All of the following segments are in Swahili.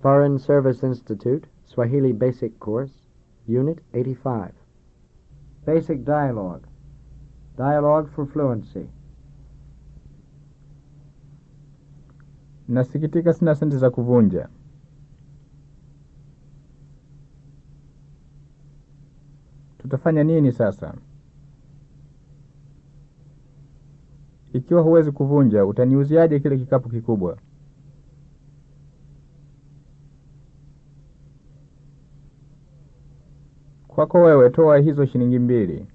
Foreign Service Institute, Swahili Basic Course, Unit 85. Basic Dialogue. Dialogue for Fluency. Nasikitika sina senti za kuvunja. Tutafanya nini sasa? Ikiwa huwezi kuvunja, utaniuziaje kile kikapu kikubwa? Kwako wewe, toa hizo shilingi mbili.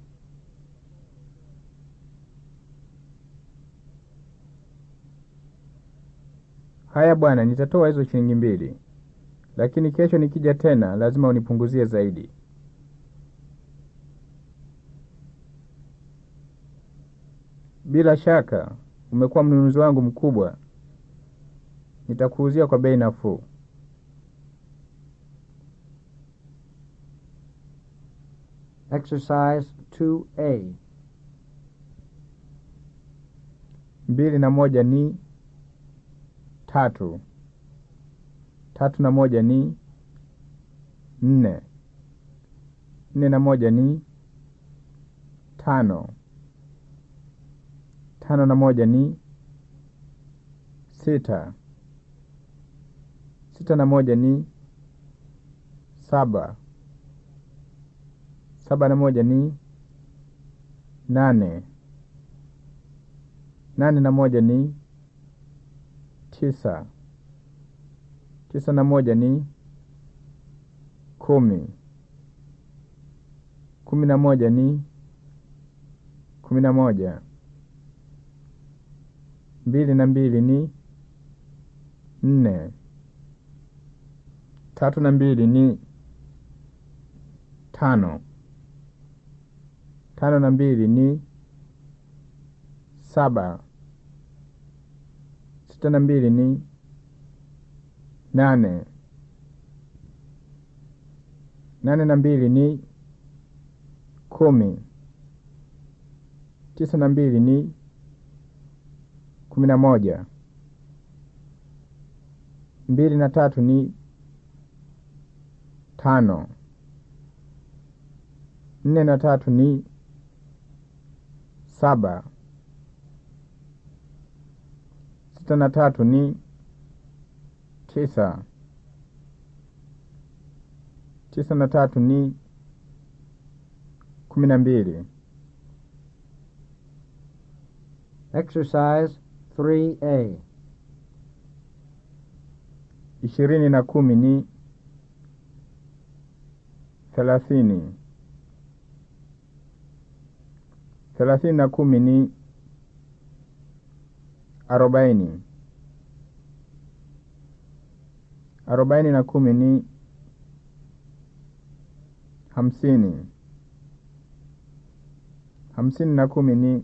Haya bwana, nitatoa hizo shilingi mbili, lakini kesho nikija tena lazima unipunguzie zaidi. Bila shaka umekuwa mnunuzi wangu mkubwa, nitakuuzia kwa bei nafuu. Exercise 2A. Mbili na moja ni tatu. Tatu na moja ni nne. Nne na moja ni tano. Tano na moja ni sita. Sita na moja ni saba. Saba na moja ni nane. Nane na moja ni tisa. Tisa na moja ni kumi. Kumi na moja ni kumi na moja. Mbili na mbili ni nne. Tatu na mbili ni tano. Tano na mbili ni saba. Sita na mbili ni nane. Nane na mbili ni kumi. Tisa na mbili ni kumi na moja. Mbili na tatu ni tano. Nne na tatu ni saba. Sita na tatu ni tisa. Tisa na tatu ni kumi na mbili. Exercise 3A. Ishirini na kumi ni thelathini. Thelathini na kumi ni arobaini. Arobaini na kumi ni hamsini. Hamsini na kumi ni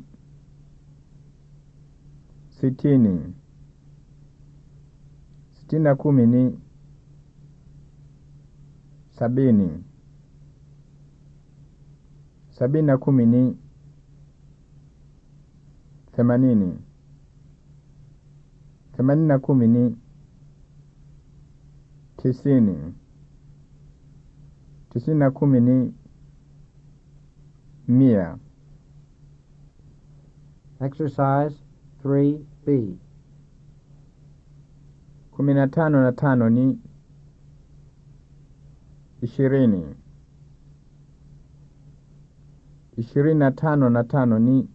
sitini. Sitini na kumi ni sabini. Sabini na kumi ni themanini. Themanini na kumi ni tisini. Tisini na kumi ni mia. Exercise 3B. Kumi na tano na tano ni ishirini. Ishirini na tano na tano ni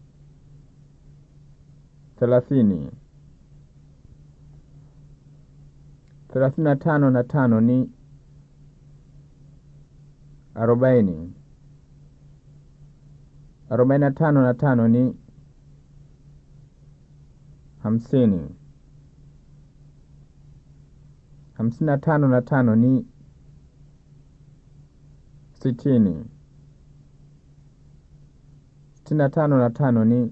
thelathini. Thelathini na tano na tano ni arobaini. Arobaini na tano na tano ni hamsini. Hamsini na tano na tano ni sitini. Sitini na tano na tano ni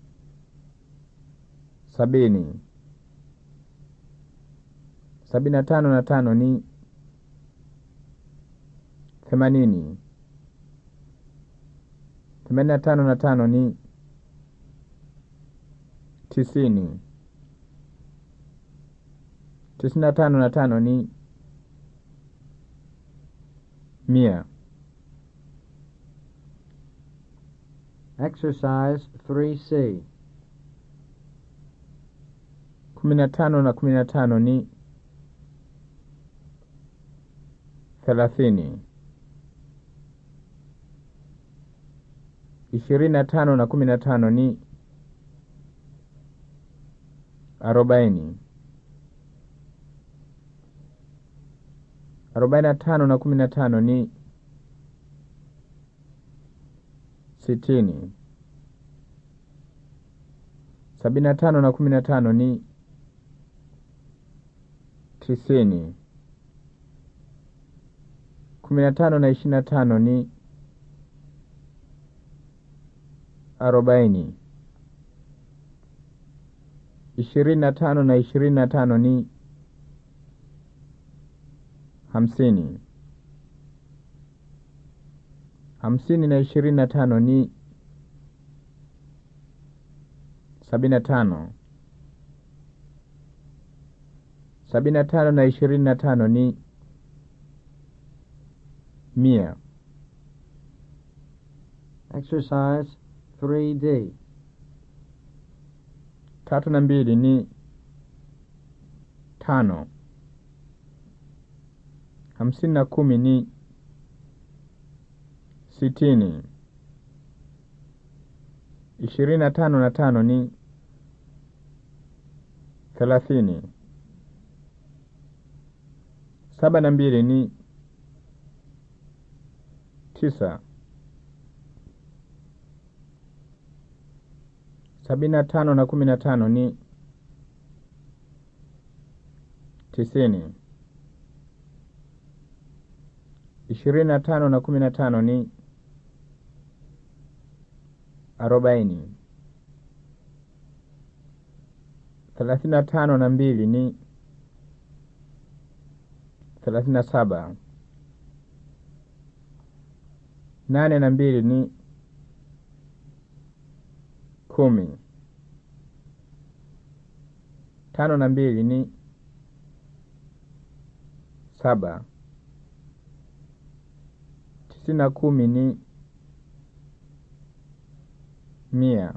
sabini. Sabini na tano na tano ni themanini. Themanini na tano na tano ni tisini. tisini na tano na tano ni mia. Exercise 3C. kumi na tano na kumi na tano ni thelathini. ishirini na tano na kumi na tano ni arobaini. arobaini na tano na kumi na tano ni sitini. sabini na tano na kumi na tano ni tisini. kumi na tano na ishirini na tano ni arobaini. ishirini na tano na ishirini na tano ni hamsini. hamsini na ishirini na tano ni sabini na tano. sabini na tano na ishirini na tano ni mia. Exercise 3D. tatu na mbili ni tano. hamsini na kumi ni sitini. ishirini na tano na tano ni thelathini. saba na mbili ni tisa. sabini na tano na kumi na tano ni tisini. ishirini na tano na kumi na tano ni arobaini. thelathini na tano na mbili ni thelathini na saba. nane na mbili ni kumi. tano na mbili ni saba. tisini na kumi ni mia.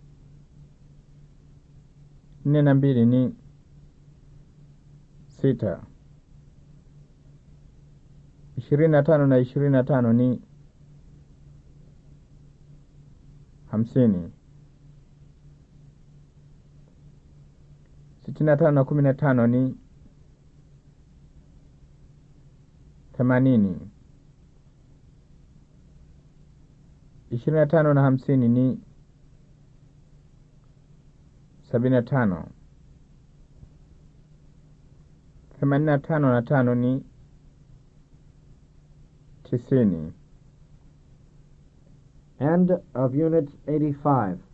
nne na mbili ni sita. ishirini na tano na ishirini na tano ni hamsini. sitini na tano na kumi na tano ni themanini. ishirini na tano na hamsini ni sabini na tano. themanini na tano na tano ni tisini. End of Unit 85.